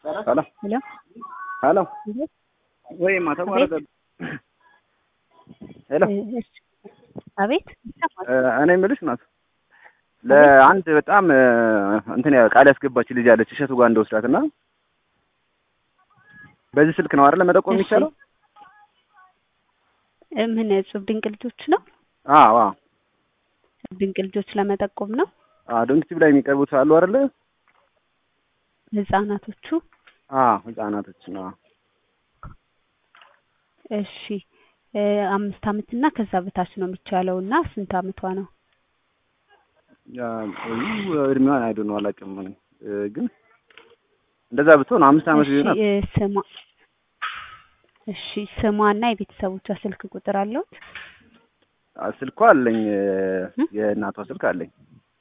ሄሎ ሄሎ ሄሎ እንዴት? ወይማ ተቋረጠ። ሄሎ እሺ። አቤት ይሰማል። እኔ የምልሽ ናት ለአንድ በጣም እንትን ያ- ቃል ያስገባች ልጅ አለች እሸቱ ጋር እንደወስዳት እና በዚህ ስልክ ነው አይደል መጠቆም እሺ። የሚቻለው? እ ምን እጹብ ድንቅ ልጆች ነው? አዎ አዎ ድንቅ ልጆች ለመጠቆም ነው። አዎ ዶንክቲቭ ላይ የሚቀርቡት አሉ አይደለ? ህጻናቶቹ አዎ ህጻናቶች ነው። እሺ እ አምስት አመት እና ከዛ በታች ነው የሚቻለው እና ስንት አመቷ ነው? ያ እዩ እድሜዋን አይዶ ነው አላውቅም እኔ እ ግን እንደዛ ብትሆን አምስት አመት እሺ ቢሆናት እ ስሟ እሺ ስሟና የቤተሰቦቿ ስልክ ቁጥር አለውት? አ- ስልኳ አለኝ እ እ? የእናቷ ስልክ አለኝ።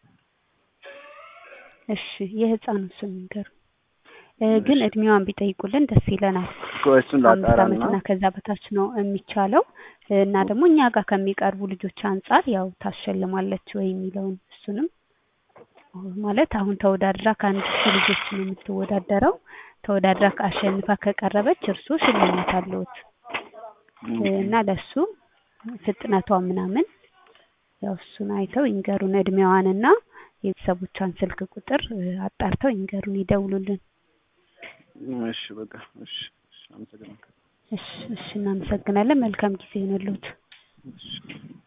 እሺ የህፃኑ ስም ንገሩ። እ ግን እድሜዋን ቢጠይቁልን ደስ ይለናል። እኮ እሱን አምስት ላጣራ አመት እና እና ከዛ በታች ነው የሚቻለው እና ደግሞ እኛ ጋር ከሚቀርቡ ልጆች አንጻር ያው ታሸልማለች ወይ የሚለውን እሱንም ማለት አሁን ተወዳድራ ከአንድ ሺህ ልጆች ነው የምትወዳደረው። ተወዳድራ አሸንፋ ከቀረበች እርሱ ሽልማት አለዎት እና ለሱ ፍጥነቷ ምናምን ያው እሱን አይተው ይንገሩን። እድሜዋንና የቤተሰቦቿን ስልክ ቁጥር እ አጣርተው ይንገሩን፣ ይደውሉልን። እሺ በቃ እሺ እሺ አመሰግናለሁ። እሺ እሺ፣ እናመሰግናለን። መልካም ጊዜ ይሆንልዎት። እሺ